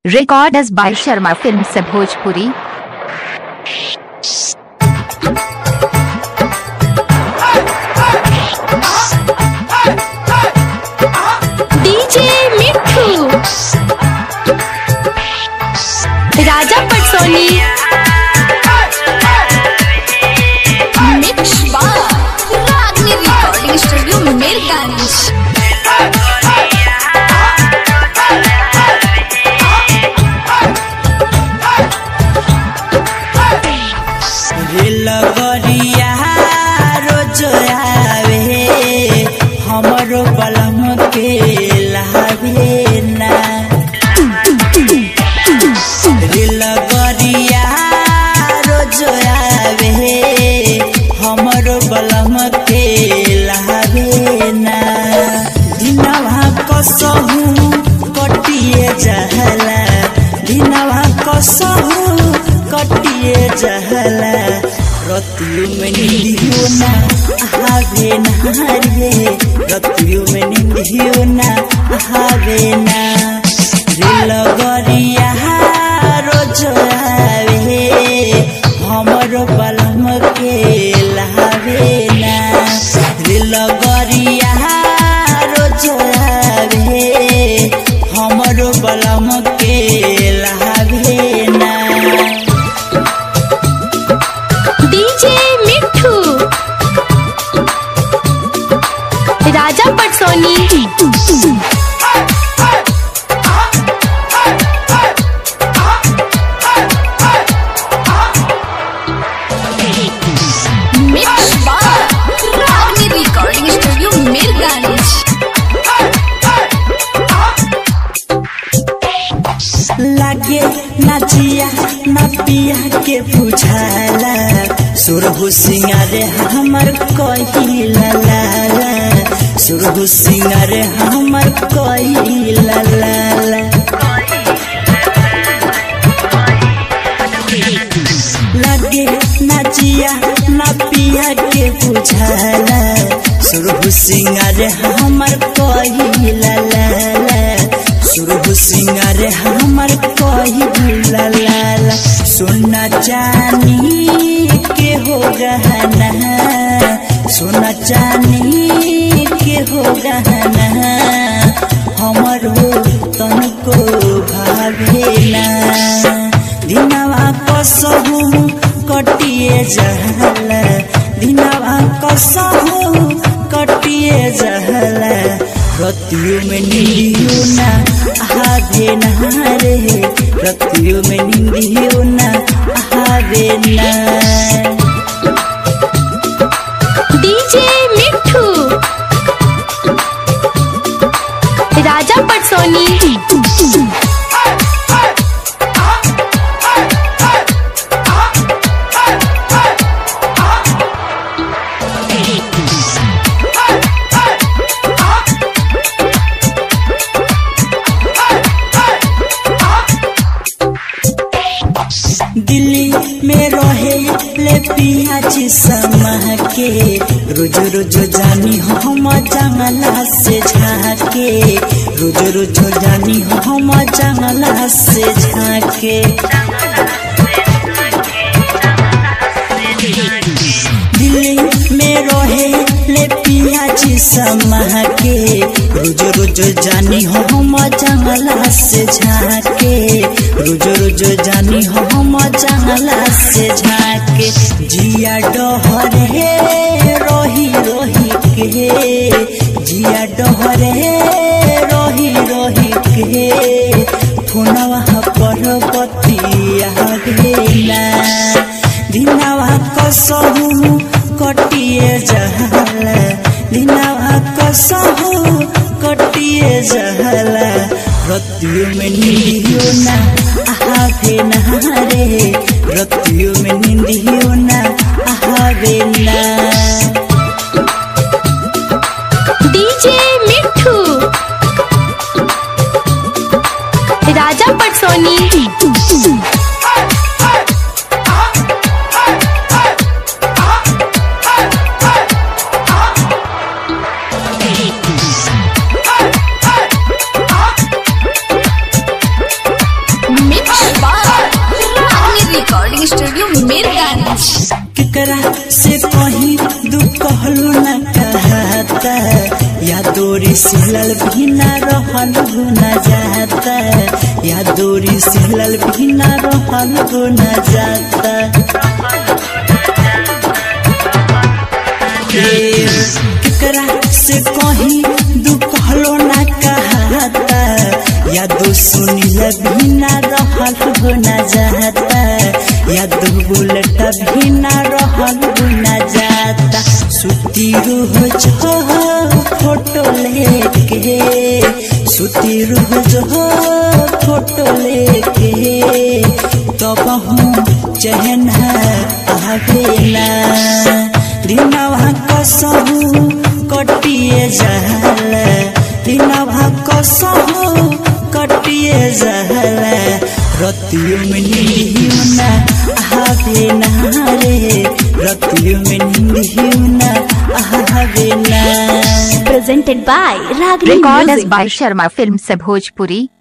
Recorded by Sharma Films Bhojpuri. DJ Mithu Raja Patsoni mix बार Ragini recording studio Mirganj लगरिया रोज आवे हमरो बलम के लावे ना लगरिया रोज आवे हमरो बलम के लावे ना दिनवा कसहु कटिए जहला दिनवा कसहु कटिए जहला रतियो में निंदियो ना हावे ना रे रतियो में निंदियो ना हावे ना रे लगरिया रोज आवे हमरो बलम के लावे ना रे लगरिया रोज आवे हमरो बलम के लावे ना डीजे मिठू राजा पटसोनी मिक्स बार रागनी रिकॉर्डिंग स्टूडियो मीरगंज लागे नाचिया ना पिया के बुझाला सुरहु सिंगारे हमर कहिला लाला सुरहु सिंगारे हमर कहिला लाला लागे नाचिया ना पिया के बुझाला सुरहु सिंगारे हमर कहिला लाला सुरहु सिंगारे हमर कहिला लाला सोना चानी के हो गहना सोना चानी के हो गहना हमर हो तनको भावेला दिनवा कसहु कटिए जहला दिनवा कसहु कटिए जहला रतियो में निंदियो ना आवे ना रे रतियो में निंदियो ना आवे ना डीजे मिठू राजा पटसोनी दिल्ली में रहे ले पियाज समा के रोज रोज जानी हम जंगला से झाके रोज रोज जानी हम जंगला से झाके दिल्ली में रहे ले पियाज समा के रोज रोज जानी हम जंगला से झाके रोज रोज जानी हम जंगला से झाके जिया डहरे रोही रोही के जिया डहरे रोही रोही के फोनवा पर बतिया गेला दिनवा कसहु कटिए जहला दिनवा कसहु कटिए जहला रतियो में निंदियो ना आवे ना रे रतियो में निंदियो ना आवे ना डीजे मिठू राजा पटसोनी सिलल भी न रहल न जाता या दूरी सिलल भी न रहल न जाता हे, केकरा से कहीं दुखलो न कहता या दो सुनिल भी न रहल न जाता या दो बुलेट भी न रहल न जाता सुती रूह जो फोटो लेके सुती रूह जो फोटो लेके तब हूँ चहन आवेला दिनवा कसहु कटिए जहल दिनवा कसहु कटिए जहल रतियों में नींदियों न आवे ना रे रतियों में नींदियों न आवे ना presented by Ragini Recorded Music. by Sharma Films Bhojpuri.